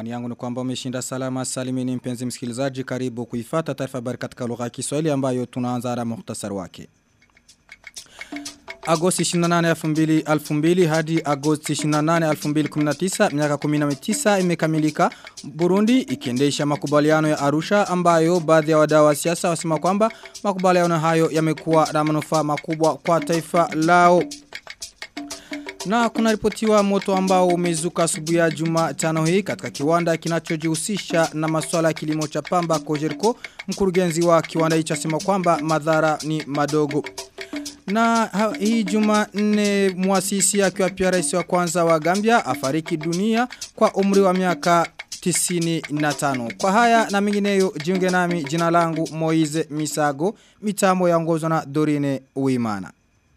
Imani yangu ni kwamba umeshinda salama salimini mpenzi msikilizaji karibu kuifata taarifa habari katika lugha ya Kiswahili ambayo tunaanza na muhtasari wake. Agosti 28 2000 hadi Agosti 28 2019 miaka 19 imekamilika Burundi ikiendesha makubaliano ya Arusha ambayo baadhi ya wadau wa siasa wasema kwamba makubaliano hayo yamekuwa na manufaa makubwa kwa taifa lao. Na kuna ripotiwa moto ambao umezuka asubuhi ya Jumatano hii katika kiwanda kinachojihusisha na masuala ya kilimo cha pamba Kojerko mkurugenzi wa kiwanda hicho asema kwamba madhara ni madogo. Na ha, hii juma nne muasisi akiwa pia rais wa kwanza wa Gambia afariki dunia kwa umri wa miaka 95. Kwa haya na mingineyo jiunge nami jina langu Moize Misago mitamo yaongozwa na Dorine Uimana.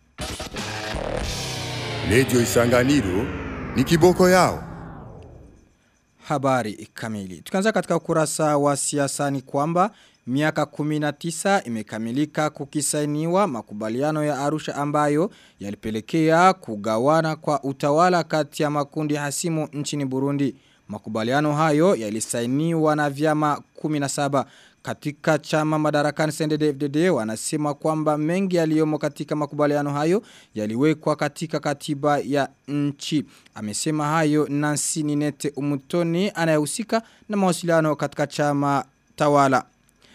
Lejo isanganiro ni kiboko yao. Habari kamili. Tukianza katika ukurasa wa siasa ni kwamba miaka 19 imekamilika kukisainiwa makubaliano ya Arusha ambayo yalipelekea kugawana kwa utawala kati ya makundi hasimu nchini Burundi. Makubaliano hayo yalisainiwa na vyama 17 katika chama madarakani CNDD-FDD wanasema kwamba mengi yaliyomo katika makubaliano hayo yaliwekwa katika katiba ya nchi. Amesema hayo Nancy Ninete Umutoni anayehusika na mawasiliano katika chama tawala.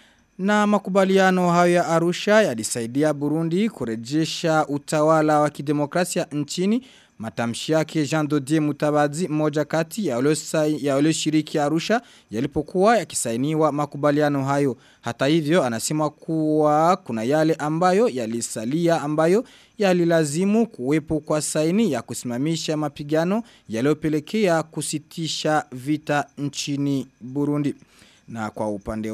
Na makubaliano hayo ya Arusha yalisaidia Burundi kurejesha utawala wa kidemokrasia nchini Matamshi yake Jean Dodier Mutabazi moja kati ya wale shiriki Arusha yalipokuwa yakisainiwa makubaliano hayo. Hata hivyo anasema kuwa kuna yale ambayo yalisalia ambayo yalilazimu kuwepo kwa saini ya kusimamisha mapigano yaliyopelekea kusitisha vita nchini Burundi. Na kwa upande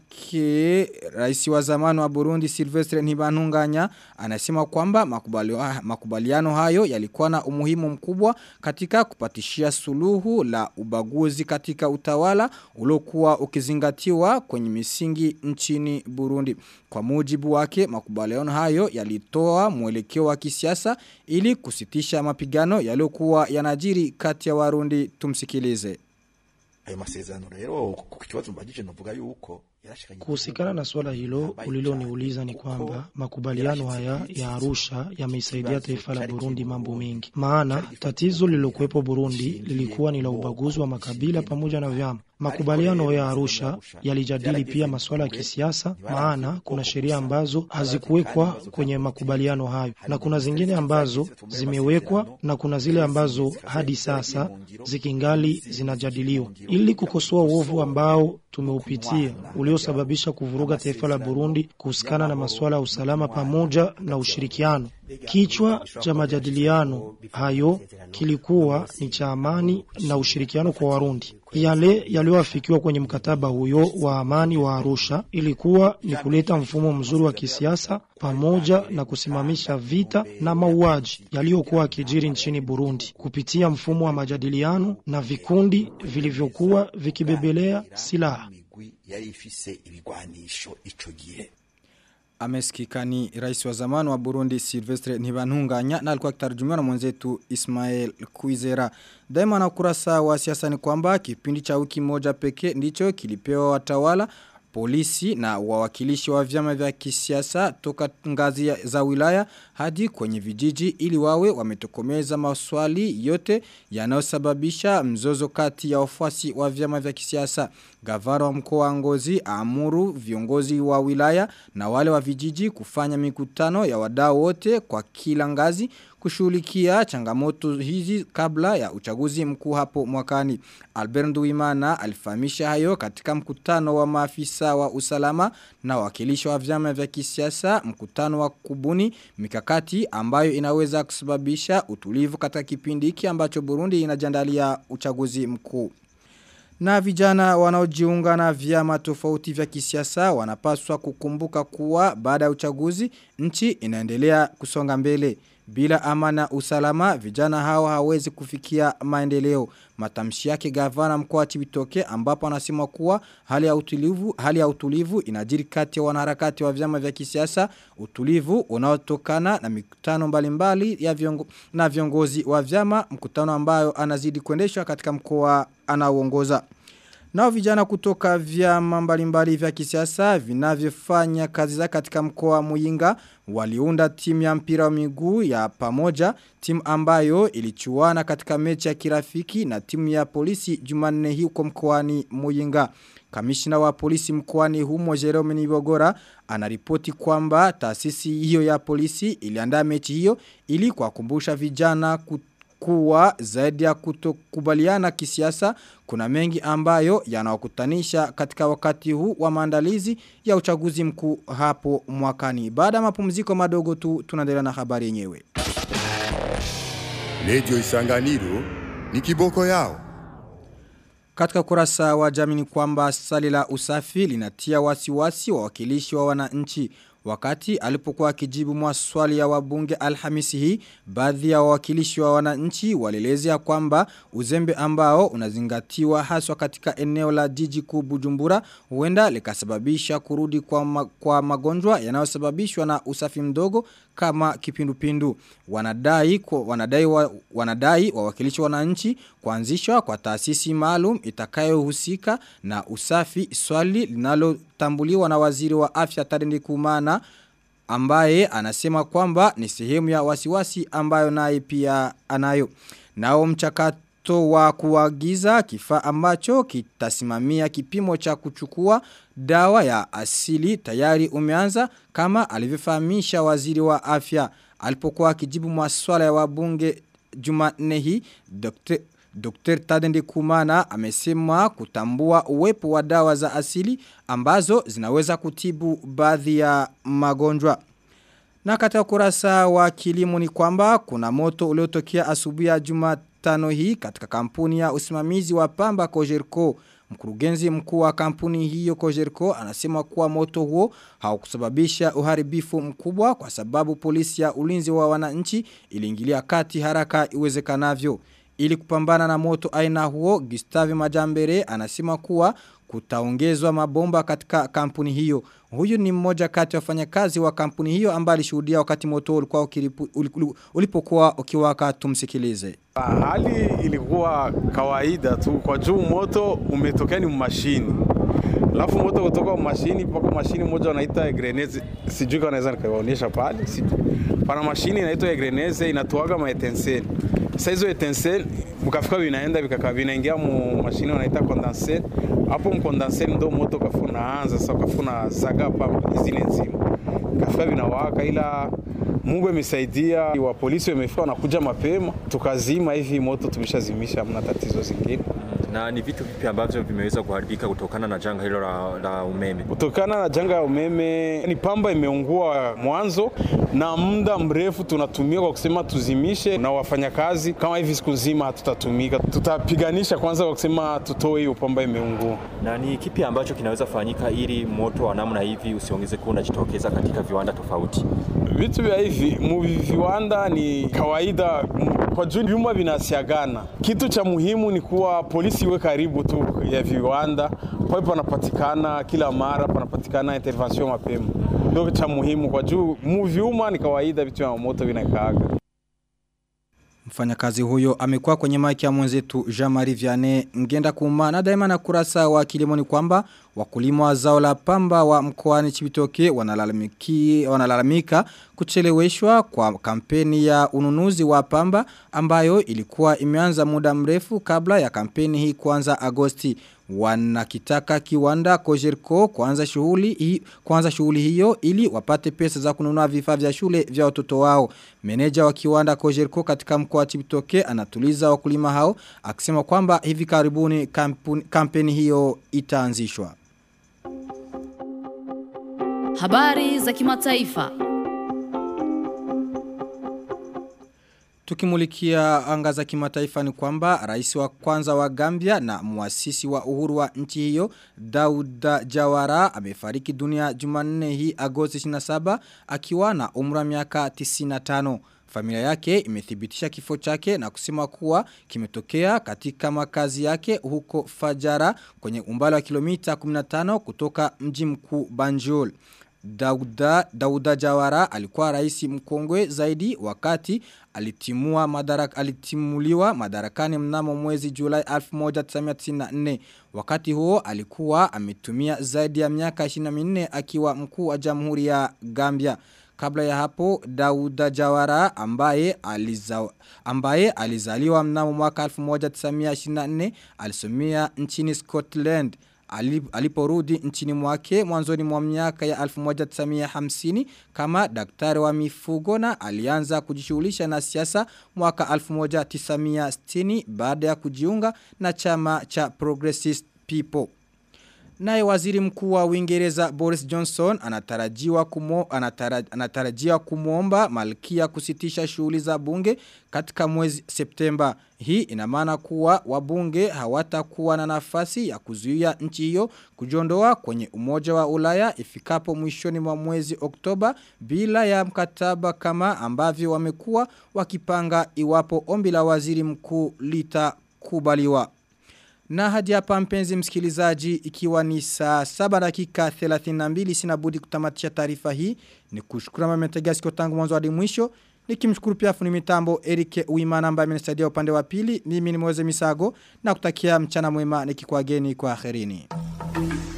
wake, rais wa zamani wa Burundi Silvestre Ntibantunganya anasema kwamba makubaliano hayo yalikuwa na umuhimu mkubwa katika kupatishia suluhu la ubaguzi katika utawala uliokuwa ukizingatiwa kwenye misingi nchini Burundi. Kwa mujibu wake, makubaliano hayo yalitoa mwelekeo wa kisiasa ili kusitisha mapigano yaliyokuwa yanajiri kati ya Warundi tumsikilize ayo masezerano rero ku kibazo mbajije novuga yuko Kuhusikana na swala hilo uliloniuliza ni kwamba makubaliano haya ya Arusha yameisaidia taifa la Burundi mambo mengi. Maana tatizo lililokuwepo Burundi lilikuwa ni la ubaguzi wa makabila pamoja na vyama. Makubaliano ya Arusha yalijadili pia masuala ya kisiasa, maana kuna sheria ambazo hazikuwekwa kwenye makubaliano hayo na kuna zingine ambazo zimewekwa na kuna zile ambazo hadi sasa zikingali zinajadiliwa, ili kukosoa uovu ambao tumeupitia uliosababisha kuvuruga taifa la Burundi kuhusikana na masuala ya usalama pamoja na ushirikiano. Kichwa cha majadiliano hayo kilikuwa ni cha amani na ushirikiano kwa Warundi. Yale yaliyoafikiwa kwenye mkataba huyo wa amani wa Arusha ilikuwa ni kuleta mfumo mzuri wa kisiasa pamoja na kusimamisha vita na mauaji yaliyokuwa akijiri nchini Burundi kupitia mfumo wa majadiliano na vikundi vilivyokuwa vikibebelea silaha. yari ifise ibigwanisho ico gihe Amesikika ni rais wa zamani wa Burundi Silvestre Ntibantunganya na alikuwa akitarujumiwa na mwenzetu Ismael Kuizera. Daima na ukurasa wa siasa ni kwamba kipindi cha wiki moja pekee ndicho kilipewa watawala polisi na wawakilishi wa vyama vya kisiasa toka ngazi za wilaya hadi kwenye vijiji ili wawe wametokomeza maswali yote yanayosababisha mzozo kati ya wafuasi wa vyama vya kisiasa. Gavana wa mkoa wa Ngozi amuru viongozi wa wilaya na wale wa vijiji kufanya mikutano ya wadau wote kwa kila ngazi kushughulikia changamoto hizi kabla ya uchaguzi mkuu hapo mwakani. Albert Nduwimana alifahamisha hayo katika mkutano wa maafisa wa usalama na wakilishi wa vyama vya kisiasa, mkutano wa kubuni mikakati ambayo inaweza kusababisha utulivu katika kipindi hiki ambacho Burundi inajandalia uchaguzi mkuu. Na vijana wanaojiunga na vyama tofauti vya kisiasa wanapaswa kukumbuka kuwa baada ya uchaguzi nchi inaendelea kusonga mbele. Bila amana usalama vijana hao hawezi kufikia maendeleo. Matamshi yake gavana mkoa wa Cibitoke ambapo anasema kuwa hali ya utulivu hali ya utulivu inajiri kati ya wanaharakati wa vyama vya kisiasa utulivu unaotokana na mikutano mbalimbali ya viongo, na viongozi wa vyama mkutano ambayo anazidi kuendeshwa katika mkoa anaoongoza. Nao vijana kutoka vyama mbalimbali vya kisiasa vinavyofanya kazi za katika mkoa wa Muyinga waliunda timu ya mpira wa miguu ya pamoja, timu ambayo ilichuana katika mechi ya kirafiki na timu ya polisi Jumanne hii huko mkoani Muyinga. Kamishina wa polisi mkoani humo Jerome Nibogora anaripoti kwamba taasisi hiyo ya polisi iliandaa mechi hiyo ili kuwakumbusha vijana kuwa zaidi ya kutokubaliana kisiasa kuna mengi ambayo yanawakutanisha katika wakati huu wa maandalizi ya uchaguzi mkuu hapo mwakani. Baada ya mapumziko madogo tu tunaendelea na habari yenyewe. Lejo Isanganiro ni kiboko yao. Katika kurasa wa jamii ni kwamba sali la usafi linatia wasiwasi wa wakilishi wa wananchi. Wakati alipokuwa akijibu maswali ya wabunge alhamisi hii, baadhi ya wawakilishi wa wananchi walielezea kwamba uzembe ambao unazingatiwa haswa katika eneo la jiji kuu Bujumbura huenda likasababisha kurudi kwa, ma, kwa magonjwa yanayosababishwa na usafi mdogo kama kipindupindu. Wanadai kwa, wanadai wa, wanadai wawakilishi wa wananchi kuanzishwa kwa taasisi maalum itakayohusika na usafi swali linalotambuliwa na waziri wa afya Tarendi Kumana ambaye anasema kwamba ni sehemu ya wasiwasi ambayo naye pia anayo. Nao mchakato wa kuagiza kifaa ambacho kitasimamia kipimo cha kuchukua dawa ya asili tayari umeanza kama alivyofahamisha waziri wa afya alipokuwa akijibu maswala ya wabunge Jumanne hii Dr. Dr. Tadende Kumana amesema kutambua uwepo wa dawa za asili ambazo zinaweza kutibu baadhi ya magonjwa. Na katika kurasa wa kilimo ni kwamba kuna moto uliotokea asubuhi ya Jumatano hii katika kampuni ya usimamizi wa pamba Kojerko. Mkurugenzi mkuu wa kampuni hiyo Kojerko anasema kuwa moto huo haukusababisha uharibifu mkubwa kwa sababu polisi ya ulinzi wa wananchi iliingilia kati haraka iwezekanavyo. Ili kupambana na moto aina huo, Gustave Majambere anasema kuwa kutaongezwa mabomba katika kampuni hiyo. Huyu ni mmoja kati ya wafanyakazi wa kampuni hiyo ambaye alishuhudia wakati moto ulikuwa ukiripu, ulipokuwa ukiwaka tumsikilize. Hali ilikuwa kawaida tu kwa juu moto umetokea ni mashini. Alafu moto kutoka mashini mpaka mashini moja wanaita grenade, sijui kama naweza nikawaonyesha pale. Sijui. Pana mashini inaitwa grenade inatoaga maetenseli. Sasa hizo etenseli mkafika vinaenda vikaka vinaingia mu mashini wanaita condenser. Hapo mkondenser ndo moto kafuna anza sasa kafuna zaga hapa izine nzima. Kafika vinawaka ila Mungu amesaidia wa polisi wamefika wanakuja mapema tukazima hivi moto tumeshazimisha hamna tatizo zingine. Na ni vitu vipi ambavyo vimeweza kuharibika kutokana na janga hilo la, la umeme? Kutokana na janga ya umeme ni pamba imeungua mwanzo, na muda mrefu tunatumia kwa kusema tuzimishe, na wafanyakazi kama hivi siku nzima hatutatumika, tutapiganisha kwanza kwa kusema tutoe hiyo pamba imeungua. Na ni kipi ambacho kinaweza fanyika ili moto wa namna hivi usiongeze kuwa unajitokeza katika viwanda tofauti? Vitu vya hivi mu viwanda ni kawaida kwa juu vyuma vinasiagana. Kitu cha muhimu ni kuwa polisi iwe karibu tu ya viwanda, pale panapatikana kila mara, panapatikana intervention mapema. Ndio cha muhimu kwa juu mu vyuma ni kawaida, vitu vya moto vinakaaga. Mfanyakazi huyo amekuwa kwenye maiki ya mwenzetu Jean-Marie Vianney ngenda kuma na daima na kurasa wa kilimo ni kwamba wakulima wa zao la pamba wa mkoani Chibitoke wanalalamiki wanalalamika kucheleweshwa kwa kampeni ya ununuzi wa pamba ambayo ilikuwa imeanza muda mrefu kabla ya kampeni hii kuanza Agosti wanakitaka kiwanda Kojerko kuanza shughuli hii kuanza shughuli hiyo ili wapate pesa za kununua vifaa vya shule vya watoto wao. Meneja wa kiwanda Kojerko katika mkoa wa Chibitoke anatuliza wakulima hao akisema kwamba hivi karibuni kampuni, kampeni hiyo itaanzishwa. Habari za kimataifa. Tukimulikia anga za kimataifa ni kwamba rais wa kwanza wa Gambia na muasisi wa uhuru wa nchi hiyo Dauda Jawara amefariki dunia Jumanne hii Agosti 27 akiwa na umri wa miaka 95. Familia yake imethibitisha kifo chake na kusema kuwa kimetokea katika makazi yake huko Fajara kwenye umbali wa kilomita 15 kutoka mji mkuu Banjul. Dauda, Dauda Jawara alikuwa rais mkongwe zaidi wakati alitimua madarak, alitimuliwa madarakani mnamo mwezi Julai 1994. Wakati huo alikuwa ametumia zaidi ya miaka 24 akiwa mkuu wa Jamhuri ya Gambia. Kabla ya hapo Dauda Jawara ambaye aliza, ambaye alizaliwa mnamo mwaka 1924 alisomea nchini Scotland aliporudi nchini mwake mwanzoni mwa miaka ya 1950 kama daktari wa mifugo na alianza kujishughulisha na siasa mwaka 1960 baada ya kujiunga na chama cha Progressive People. Naye waziri mkuu wa Uingereza Boris Johnson anatarajiwa kumo, anatara, anatarajia kumuomba malkia kusitisha shughuli za bunge katika mwezi Septemba. Hii ina maana kuwa wabunge hawatakuwa na nafasi ya kuzuia nchi hiyo kujiondoa kwenye umoja wa Ulaya ifikapo mwishoni mwa mwezi Oktoba bila ya mkataba kama ambavyo wamekuwa wakipanga iwapo ombi la waziri mkuu litakubaliwa. Na hadi hapa mpenzi msikilizaji ikiwa ni saa 7 dakika 32 sina budi kutamatisha taarifa hii ni kushukuru mama mtegea sikio tangu mwanzo hadi mwisho nikimshukuru pia fundi mitambo Eric Uimana ambaye amenisaidia upande wa pili mimi ni Moze Misago na kutakia mchana mwema nikikwageni kwa akhirini.